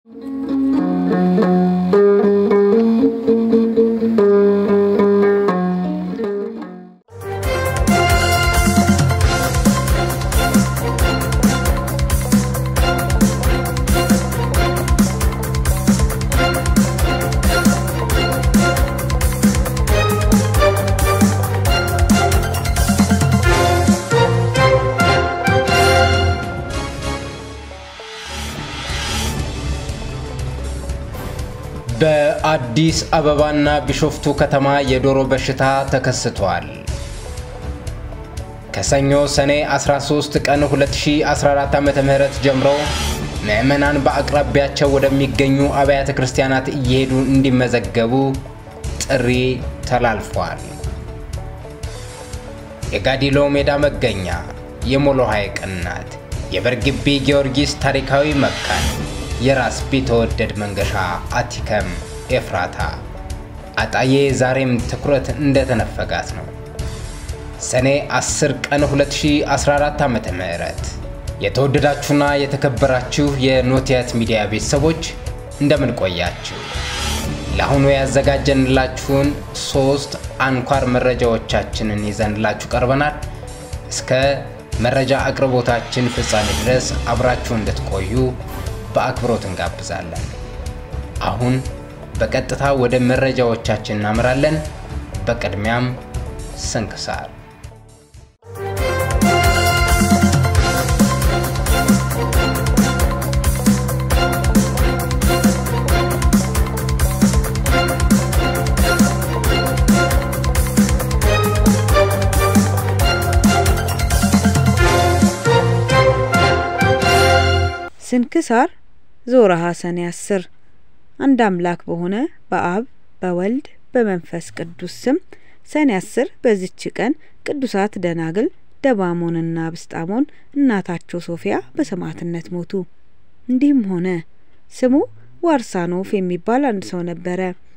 በአዲስ አበባና ቢሾፍቱ ከተማ የዶሮ በሽታ ተከስቷል። ከሰኞ ሰኔ 13 ቀን 2014 ዓ.ም ጀምሮ ምዕመናን በአቅራቢያቸው ወደሚገኙ አብያተ ክርስቲያናት እየሄዱ እንዲመዘገቡ ጥሪ ተላልፏል። የጋዲሎ ሜዳ መገኛ የሞሎ ሐይቅ እናት የበርግቢ ጊዮርጊስ ታሪካዊ መካን የራስ ቢተወደድ መንገሻ አቲከም ኤፍራታ አጣዬ ዛሬም ትኩረት እንደተነፈጋት ነው። ሰኔ 10 ቀን 2014 ዓ.ም የተወደዳችሁና የተከበራችሁ የኖቲያት ሚዲያ ቤተሰቦች እንደምን ቆያችሁ? ለአሁኑ ያዘጋጀንላችሁን ሶስት አንኳር መረጃዎቻችንን ይዘንላችሁ ቀርበናል። እስከ መረጃ አቅርቦታችን ፍጻሜ ድረስ አብራችሁ እንድትቆዩ በአክብሮት እንጋብዛለን። አሁን በቀጥታ ወደ መረጃዎቻችን እናምራለን። በቅድሚያም ስንክሳር ስንክሳር ዞረሃ ሰኔ አስር አንድ አምላክ በሆነ በአብ በወልድ በመንፈስ ቅዱስ ስም ሰኔ አስር በዚች ቀን ቅዱሳት ደናግል ደባሞንና ብስጣሞን እናታቸው ሶፊያ በሰማዕትነት ሞቱ። እንዲህም ሆነ ስሙ ዋርሳኖፍ የሚባል አንድ ሰው ነበረ።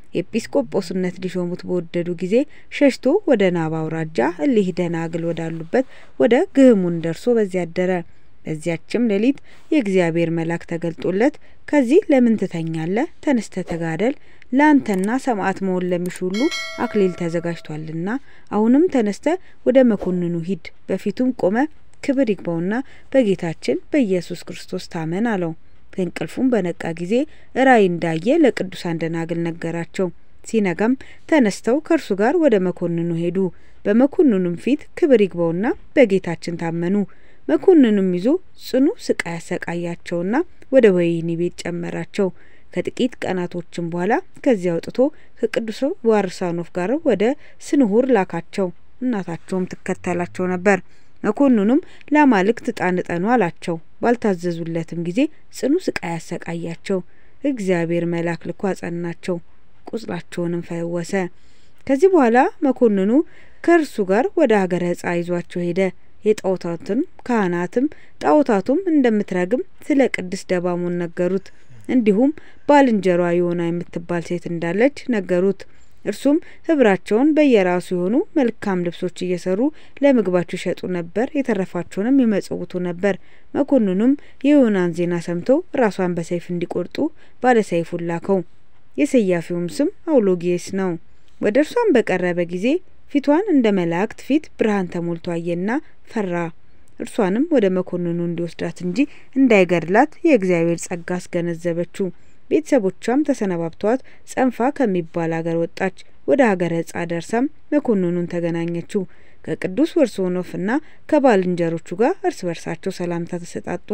ኤጲስቆጶስነት ሊሾሙት በወደዱ ጊዜ ሸሽቶ ወደ ናባ አውራጃ እሊህ ደናግል ወዳሉበት ወደ ግህሙን ደርሶ በዚያ አደረ። በዚያችም ሌሊት የእግዚአብሔር መልአክ ተገልጦለት ከዚህ ለምን ትተኛለህ? ተነስተ ተጋደል፣ ለአንተና ሰማዕት መሆን ለሚሹ ሁሉ አክሊል ተዘጋጅቷልና። አሁንም ተነስተ ወደ መኮንኑ ሂድ፣ በፊቱም ቆመ ክብር ይግባውና በጌታችን በኢየሱስ ክርስቶስ ታመን አለው። ከእንቅልፉም በነቃ ጊዜ ራእይ እንዳየ ለቅዱሳን ደናግል ነገራቸው። ሲነጋም ተነስተው ከእርሱ ጋር ወደ መኮንኑ ሄዱ። በመኮንኑም ፊት ክብር ይግባውና በጌታችን ታመኑ። መኮንኑም ይዞ ጽኑ ስቃይ ያሰቃያቸውና ወደ ወህኒ ቤት ጨመራቸው። ከጥቂት ቀናቶችም በኋላ ከዚያ አውጥቶ ከቅዱስ ዋርሳኖፍ ጋር ወደ ስንሁር ላካቸው። እናታቸውም ትከተላቸው ነበር። መኮንኑም ለአማልክት ዕጣን እጠኑ አላቸው። ባልታዘዙለትም ጊዜ ጽኑ ስቃይ ያሰቃያቸው። እግዚአብሔር መልአክ ልኮ አጸናቸው፣ ቁስላቸውንም ፈወሰ። ከዚህ በኋላ መኮንኑ ከእርሱ ጋር ወደ ሀገረ ዕጻ ይዟቸው ሄደ። የጣዖታትን ካህናትም ጣዖታቱም እንደምትረግም ስለ ቅድስት ደባሞን ነገሩት። እንዲሁም ባልንጀሯ የሆና የምትባል ሴት እንዳለች ነገሩት። እርሱም ህብራቸውን በየራሱ የሆኑ መልካም ልብሶች እየሰሩ ለምግባቸው ይሸጡ ነበር፣ የተረፋቸውንም ይመጽውቱ ነበር። መኮንኑም የዮናን ዜና ሰምቶ ራሷን በሰይፍ እንዲቆርጡ ባለሰይፉን ላከው። የሰያፊውም ስም አውሎጊየስ ነው። ወደ እርሷም በቀረበ ጊዜ ፊቷን እንደ መላእክት ፊት ብርሃን ተሞልቶ አየና ፈራ። እርሷንም ወደ መኮንኑ እንዲወስዳት እንጂ እንዳይገድላት የእግዚአብሔር ጸጋ አስገነዘበችው። ቤተሰቦቿም ተሰነባብተዋት ጸንፋ ከሚባል አገር ወጣች። ወደ ሀገረ ዕጻ ደርሳም መኮንኑን ተገናኘችው። ከቅዱስ ወርሶኖፍና ከባልንጀሮቹ ጋር እርስ በርሳቸው ሰላምታ ተሰጣጡ።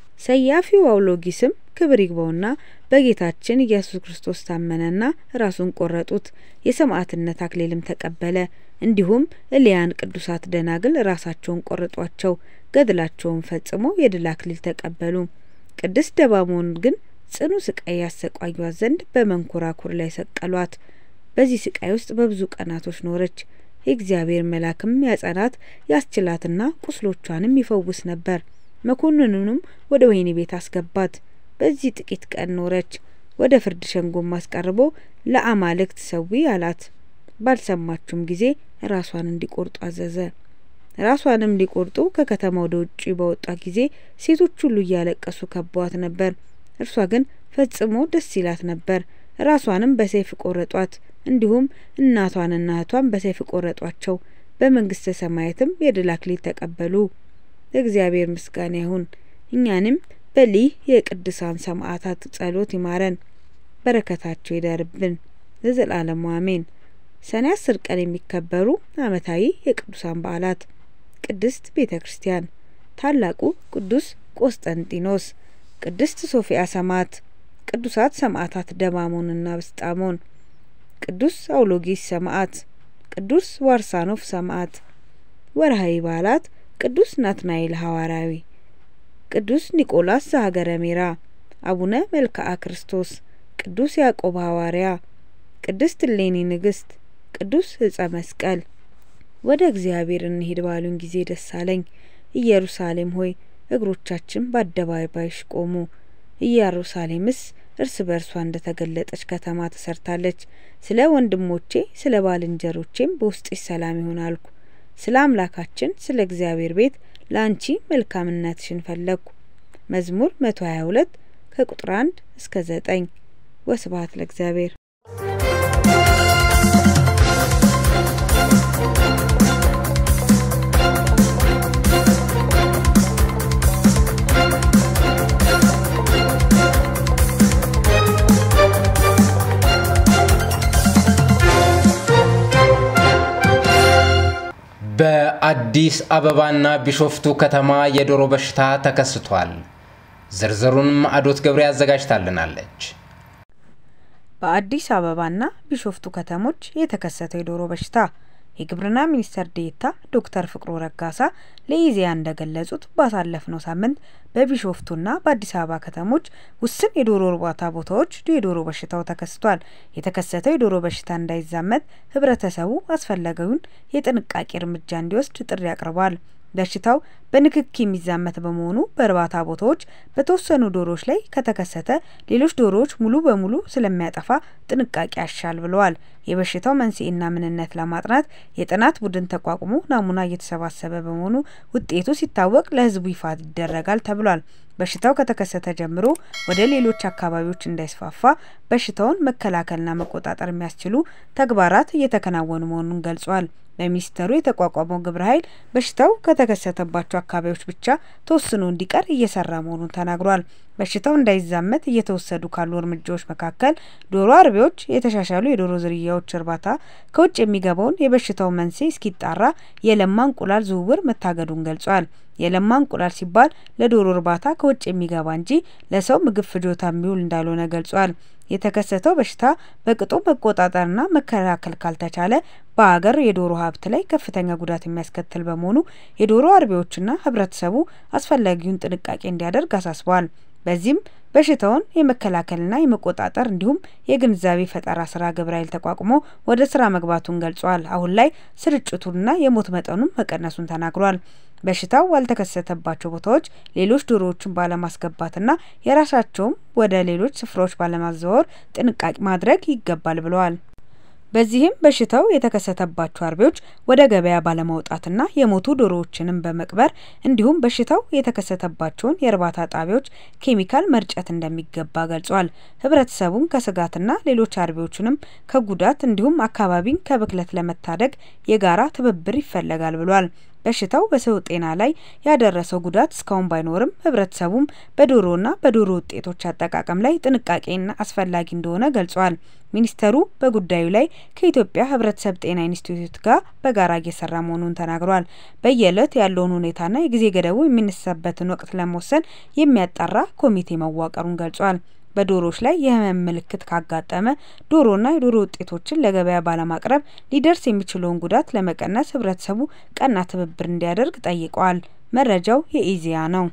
ሰያፊው አውሎጊስም ክብር ይግባውና በጌታችን ኢየሱስ ክርስቶስ ታመነና ራሱን ቆረጡት። የሰማዕትነት አክሊልም ተቀበለ። እንዲሁም እሊያን ቅዱሳት ደናግል ራሳቸውን ቆረጧቸው። ገድላቸውን ፈጽመው የድል አክሊል ተቀበሉ። ቅድስት ደባሞን ግን ጽኑ ስቃይ ያሰቃዩት ዘንድ በመንኮራኩር ላይ ሰቀሏት። በዚህ ስቃይ ውስጥ በብዙ ቀናቶች ኖረች። የእግዚአብሔር መልአክም ያጸናት ያስችላትና ቁስሎቿንም ይፈውስ ነበር። መኮንኑንም ወደ ወህኒ ቤት አስገባት። በዚህ ጥቂት ቀን ኖረች። ወደ ፍርድ ሸንጎም አስቀርቦ ለአማልክት ሰዊ አላት። ባልሰማችውም ጊዜ ራሷን እንዲቆርጡ አዘዘ። ራሷንም ሊቆርጡ ከከተማ ወደ ውጭ በወጣ ጊዜ ሴቶች ሁሉ እያለቀሱ ከበዋት ነበር። እርሷ ግን ፈጽሞ ደስ ይላት ነበር። ራሷንም በሰይፍ ቆረጧት፣ እንዲሁም እናቷንና እህቷን በሰይፍ ቆረጧቸው። በመንግስተ ሰማያትም የድል አክሊል ተቀበሉ። እግዚአብሔር ምስጋና ይሁን። እኛንም በሊህ የቅዱሳን ሰማዕታት ጸሎት ይማረን፣ በረከታቸው ይደርብን ለዘላለሙ አሜን። ሰኔ አስር ቀን የሚከበሩ ዓመታዊ የቅዱሳን በዓላት ቅድስት ቤተ ክርስቲያን፣ ታላቁ ቅዱስ ቆስጠንጢኖስ፣ ቅድስት ሶፊያ ሰማዕት፣ ቅዱሳት ሰማዕታት ደማሞንና ብስጣሞን፣ ቅዱስ አውሎጊስ ሰማዕት፣ ቅዱስ ዋርሳኖፍ ሰማዕት። ወርሃዊ በዓላት ቅዱስ ናትናኤል ሐዋርያዊ፣ ቅዱስ ኒቆላስ ዘሀገረ ሜራ፣ አቡነ መልክዓ ክርስቶስ፣ ቅዱስ ያዕቆብ ሐዋርያ፣ ቅድስት እሌኒ ንግስት፣ ቅዱስ ዕጸ መስቀል። ወደ እግዚአብሔር እንሂድ ባሉን ጊዜ ደስ አለኝ። ኢየሩሳሌም ሆይ እግሮቻችን በአደባባይሽ ቆሙ። ኢየሩሳሌምስ እርስ በርሷ እንደ ተገለጠች ከተማ ተሰርታለች። ስለ ወንድሞቼ ስለ ባልንጀሮቼም በውስጥሽ ሰላም ይሁን አልኩ። ስለ አምላካችን ስለ እግዚአብሔር ቤት ለአንቺ መልካምነትሽን ፈለግኩ። መዝሙር መቶ ሀያ ሁለት ከቁጥር አንድ እስከ ዘጠኝ ወስብሐት ለእግዚአብሔር። በአዲስ አበባና ቢሾፍቱ ከተማ የዶሮ በሽታ ተከስቷል። ዝርዝሩን ማዕዶት ገብሬ አዘጋጅታልናለች። በአዲስ አበባና ቢሾፍቱ ከተሞች የተከሰተው የዶሮ በሽታ የግብርና ሚኒስትር ዴኤታ ዶክተር ፍቅሩ ረጋሳ ለኢዜአ እንደገለጹት ባሳለፍነው ሳምንት በቢሾፍቱና በአዲስ አበባ ከተሞች ውስን የዶሮ እርባታ ቦታዎች የዶሮ በሽታው ተከስቷል። የተከሰተው የዶሮ በሽታ እንዳይዛመት ሕብረተሰቡ አስፈላጊውን የጥንቃቄ እርምጃ እንዲወስድ ጥሪ አቅርቧል። በሽታው በንክኪ የሚዛመት በመሆኑ በእርባታ ቦታዎች በተወሰኑ ዶሮዎች ላይ ከተከሰተ ሌሎች ዶሮዎች ሙሉ በሙሉ ስለሚያጠፋ ጥንቃቄ ያሻል ብለዋል። የበሽታው መንስኤና ምንነት ለማጥናት የጥናት ቡድን ተቋቁሞ ናሙና እየተሰባሰበ በመሆኑ ውጤቱ ሲታወቅ ለሕዝቡ ይፋ ይደረጋል ተብሏል። በሽታው ከተከሰተ ጀምሮ ወደ ሌሎች አካባቢዎች እንዳይስፋፋ በሽታውን መከላከልና መቆጣጠር የሚያስችሉ ተግባራት እየተከናወኑ መሆኑን ገልጿል። በሚኒስተሩ የተቋቋመው ግብረ ኃይል በሽታው ከተከሰተባቸው አካባቢዎች ብቻ ተወስኖ እንዲቀር እየሰራ መሆኑን ተናግሯል። በሽታው እንዳይዛመት እየተወሰዱ ካሉ እርምጃዎች መካከል ዶሮ አርቢዎች የተሻሻሉ የዶሮ ዝርያዎች እርባታ፣ ከውጭ የሚገባውን የበሽታው መንስኤ እስኪጣራ የለማ እንቁላል ዝውውር መታገዱን ገልጿል። የለማ እንቁላል ሲባል ለዶሮ እርባታ ከውጭ የሚገባ እንጂ ለሰው ምግብ ፍጆታ የሚውል እንዳልሆነ ገልጿል። የተከሰተው በሽታ በቅጡ መቆጣጠርና መከላከል ካልተቻለ በሀገር የዶሮ ሀብት ላይ ከፍተኛ ጉዳት የሚያስከትል በመሆኑ የዶሮ አርቢዎችና ሕብረተሰቡ አስፈላጊውን ጥንቃቄ እንዲያደርግ አሳስበዋል። በዚህም በሽታውን የመከላከልና የመቆጣጠር እንዲሁም የግንዛቤ ፈጠራ ስራ ግብረ ኃይል ተቋቁሞ ወደ ስራ መግባቱን ገልጿል። አሁን ላይ ስርጭቱንና የሞት መጠኑን መቀነሱን ተናግሯል። በሽታው ባልተከሰተባቸው ቦታዎች ሌሎች ዶሮዎችን ባለማስገባትና የራሳቸውም ወደ ሌሎች ስፍራዎች ባለማዘዋወር ጥንቃቄ ማድረግ ይገባል ብለዋል። በዚህም በሽታው የተከሰተባቸው አርቢዎች ወደ ገበያ ባለማውጣትና የሞቱ ዶሮዎችንም በመቅበር እንዲሁም በሽታው የተከሰተባቸውን የእርባታ ጣቢያዎች ኬሚካል መርጨት እንደሚገባ ገልጿል። ሕብረተሰቡን ከስጋትና ሌሎች አርቢዎችንም ከጉዳት እንዲሁም አካባቢን ከብክለት ለመታደግ የጋራ ትብብር ይፈለጋል ብሏል። በሽታው በሰው ጤና ላይ ያደረሰው ጉዳት እስካሁን ባይኖርም ሕብረተሰቡም በዶሮና በዶሮ ውጤቶች አጠቃቀም ላይ ጥንቃቄና አስፈላጊ እንደሆነ ገልጿል። ሚኒስተሩ በጉዳዩ ላይ ከኢትዮጵያ ሕብረተሰብ ጤና ኢንስቲትዩት ጋር በጋራ እየሰራ መሆኑን ተናግሯል። በየዕለት ያለውን ሁኔታና የጊዜ ገደቡ የሚነሳበትን ወቅት ለመወሰን የሚያጣራ ኮሚቴ መዋቀሩን ገልጿል። በዶሮዎች ላይ የህመም ምልክት ካጋጠመ ዶሮና የዶሮ ውጤቶችን ለገበያ ባለማቅረብ ሊደርስ የሚችለውን ጉዳት ለመቀነስ ሕብረተሰቡ ቀና ትብብር እንዲያደርግ ጠይቀዋል። መረጃው የኢዜአ ነው።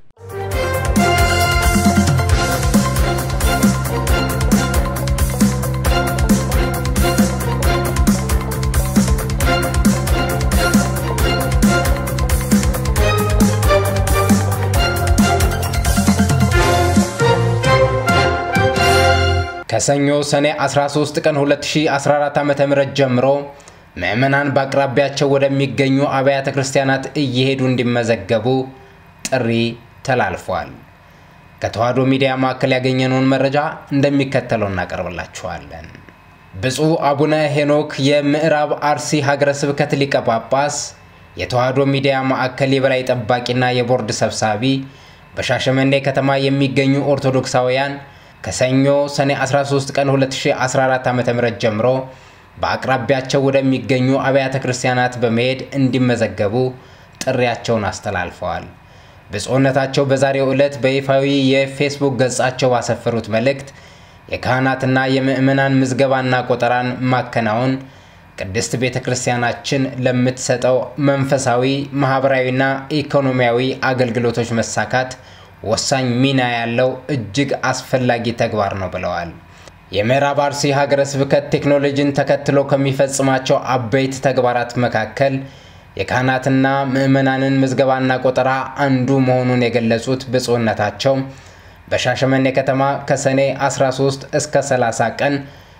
ከሰኞ ሰኔ 13 ቀን 2014 ዓ.ም ጀምሮ ምዕመናን በአቅራቢያቸው ወደሚገኙ አብያተ ክርስቲያናት እየሄዱ እንዲመዘገቡ ጥሪ ተላልፏል። ከተዋሕዶ ሚዲያ ማዕከል ያገኘነውን መረጃ እንደሚከተለው እናቀርብላችኋለን። ብፁዕ አቡነ ሄኖክ የምዕራብ አርሲ ሀገረ ስብከት ሊቀ ጳጳስ፣ የተዋሕዶ ሚዲያ ማዕከል የበላይ ጠባቂና የቦርድ ሰብሳቢ በሻሸመኔ ከተማ የሚገኙ ኦርቶዶክሳውያን ከሰኞ ሰኔ 13 ቀን 2014 ዓ.ም ጀምሮ በአቅራቢያቸው ወደሚገኙ አብያተ ክርስቲያናት በመሄድ እንዲመዘገቡ ጥሪያቸውን አስተላልፈዋል። ብፁዕነታቸው በዛሬው ዕለት በይፋዊ የፌስቡክ ገጻቸው ባሰፈሩት መልእክት የካህናትና የምዕመናን ምዝገባና ቆጠራን ማከናወን ቅድስት ቤተ ክርስቲያናችን ለምትሰጠው መንፈሳዊ፣ ማህበራዊና ኢኮኖሚያዊ አገልግሎቶች መሳካት ወሳኝ ሚና ያለው እጅግ አስፈላጊ ተግባር ነው ብለዋል። የምዕራብ አርሲ ሀገረ ስብከት ቴክኖሎጂን ተከትሎ ከሚፈጽማቸው አበይት ተግባራት መካከል የካህናትና ምዕመናንን ምዝገባና ቆጠራ አንዱ መሆኑን የገለጹት ብፁዕነታቸው በሻሸመኔ ከተማ ከሰኔ 13 እስከ 30 ቀን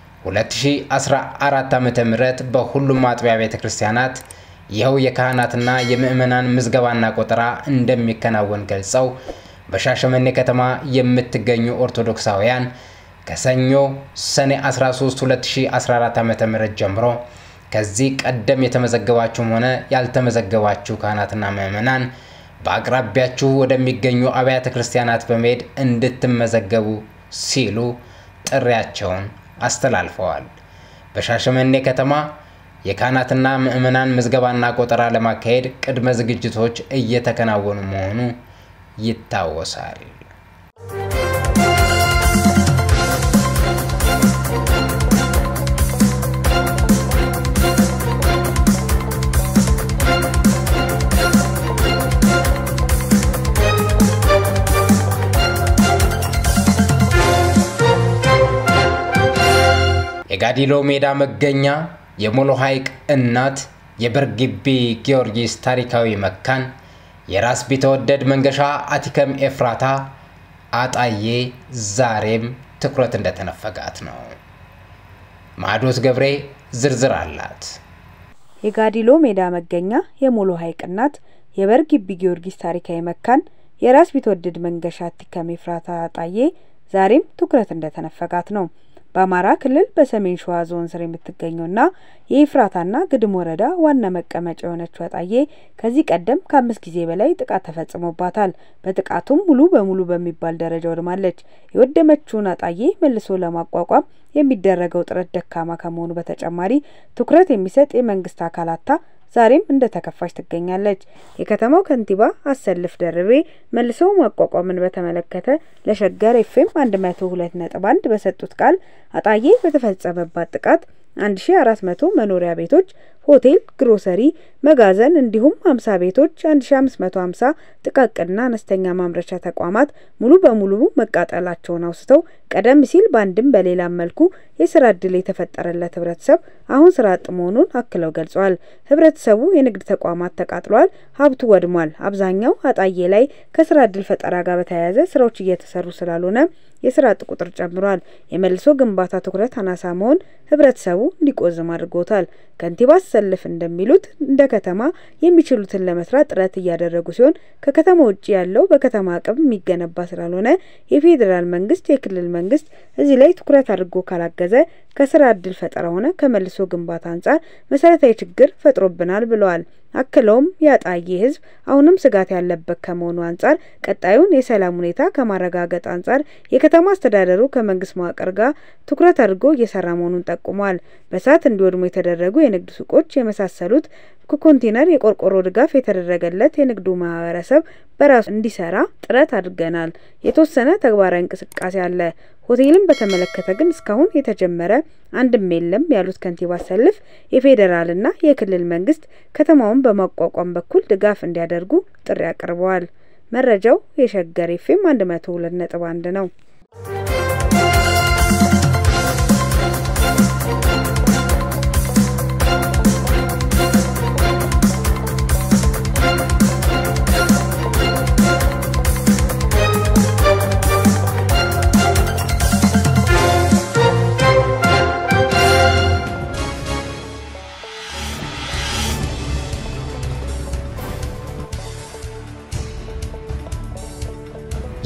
2014 ዓ.ም በሁሉም አጥቢያ ቤተ ክርስቲያናት ይኸው የካህናትና የምዕመናን ምዝገባና ቆጠራ እንደሚከናወን ገልጸው በሻሸመኔ ከተማ የምትገኙ ኦርቶዶክሳውያን ከሰኞ ሰኔ 13 2014 ዓ.ም ጀምሮ ከዚህ ቀደም የተመዘገባችሁም ሆነ ያልተመዘገባችሁ ካህናትና ምዕመናን በአቅራቢያችሁ ወደሚገኙ አብያተ ክርስቲያናት በመሄድ እንድትመዘገቡ ሲሉ ጥሪያቸውን አስተላልፈዋል። በሻሸመኔ ከተማ የካህናትና ምዕመናን ምዝገባና ቆጠራ ለማካሄድ ቅድመ ዝግጅቶች እየተከናወኑ መሆኑ ይታወሳል። የጋዲሎ ሜዳ መገኛ የሞሎ ሐይቅ እናት የበርግቢ ጊዮርጊስ ታሪካዊ መካን የራስ ቢተወደድ መንገሻ አቲከም ኤፍራታ አጣዬ ዛሬም ትኩረት እንደተነፈጋት ነው። ማዕዶት ገብሬ ዝርዝር አላት። የጋዲሎ ሜዳ መገኛ የሞሎ ሐይቅ እናት የበርግቢ ጊዮርጊስ ታሪካዊ መካን የራስ ቢትወደድ መንገሻ አቲከም ኤፍራታ አጣዬ ዛሬም ትኩረት እንደተነፈጋት ነው። በአማራ ክልል በሰሜን ሸዋ ዞን ስር የምትገኘውና የኤፍራታና ግድም ወረዳ ዋና መቀመጫ የሆነችው አጣዬ ከዚህ ቀደም ከአምስት ጊዜ በላይ ጥቃት ተፈጽሞባታል። በጥቃቱም ሙሉ በሙሉ በሚባል ደረጃ ወድማለች። የወደመችውን አጣዬ መልሶ ለማቋቋም የሚደረገው ጥረት ደካማ ከመሆኑ በተጨማሪ ትኩረት የሚሰጥ የመንግስት አካላታ ዛሬም እንደ ተከፋች ትገኛለች። የከተማው ከንቲባ አሰልፍ ደርቤ መልሶ ማቋቋምን በተመለከተ ለሸገር ኤፍኤም አንድ መቶ ሁለት ነጥብ አንድ በሰጡት ቃል አጣዬ በተፈጸመባት ጥቃት አንድ ሺ አራት መቶ መኖሪያ ቤቶች፣ ሆቴል፣ ግሮሰሪ፣ መጋዘን እንዲሁም ሀምሳ ቤቶች፣ አንድ ሺ አምስት መቶ ሀምሳ ጥቃቅንና አነስተኛ ማምረቻ ተቋማት ሙሉ በሙሉ መቃጠላቸውን አውስተው ቀደም ሲል በአንድም በሌላም መልኩ የስራ እድል የተፈጠረለት ህብረተሰብ አሁን ስራ አጥ መሆኑን አክለው ገልጸዋል። ህብረተሰቡ የንግድ ተቋማት ተቃጥሏል፣ ሀብቱ ወድሟል። አብዛኛው አጣዬ ላይ ከስራ እድል ፈጠራ ጋር በተያያዘ ስራዎች እየተሰሩ ስላልሆነ የስራ አጥ ቁጥር ጨምሯል። የመልሶ ግንባታ ትኩረት አናሳ መሆን ህብረተሰቡ እንዲቆዝም አድርጎታል። ከንቲባ አሰልፍ እንደሚሉት እንደ ከተማ የሚችሉትን ለመስራት ጥረት እያደረጉ ሲሆን ከከተማ ውጭ ያለው በከተማ አቅም የሚገነባ ስላልሆነ የፌዴራል መንግስት፣ የክልል መንግስት እዚህ ላይ ትኩረት አድርጎ ካላገዘ ከስራ እድል ፈጠራ ሆነ ከመልሶ ግንባታ አንጻር መሰረታዊ ችግር ፈጥሮብናል ብለዋል። አክለውም የአጣዬ ህዝብ አሁንም ስጋት ያለበት ከመሆኑ አንጻር ቀጣዩን የሰላም ሁኔታ ከማረጋገጥ አንጻር የከተማ አስተዳደሩ ከመንግስት መዋቅር ጋር ትኩረት አድርጎ እየሰራ መሆኑን ጠቁሟል። በእሳት እንዲወድሙ የተደረጉ የንግድ ሱቆች የመሳሰሉት ከኮንቴነር የቆርቆሮ ድጋፍ የተደረገለት የንግዱ ማህበረሰብ በራሱ እንዲሰራ ጥረት አድርገናል። የተወሰነ ተግባራዊ እንቅስቃሴ አለ። ሆቴልን በተመለከተ ግን እስካሁን የተጀመረ አንድም የለም ያሉት ከንቲባ አሰልፍ የፌዴራልና የክልል መንግስት ከተማውን በማቋቋም በኩል ድጋፍ እንዲያደርጉ ጥሪ አቅርበዋል። መረጃው የሸገር ኤፍኤም አንድ መቶ ሁለት ነጥብ አንድ ነው።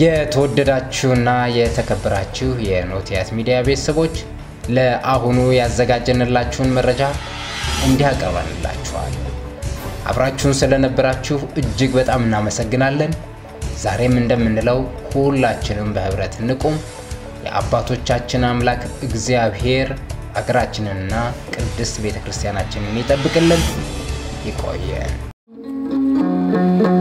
የተወደዳችሁና የተከበራችሁ የኖቲያት ሚዲያ ቤተሰቦች ለአሁኑ ያዘጋጀንላችሁን መረጃ እንዲህ አቀርበንላችኋል። አብራችሁን ስለነበራችሁ እጅግ በጣም እናመሰግናለን። ዛሬም እንደምንለው ሁላችንም በህብረት እንቁም። የአባቶቻችን አምላክ እግዚአብሔር አገራችንንና ቅድስት ቤተ ክርስቲያናችንን ይጠብቅልን። ይቆየን።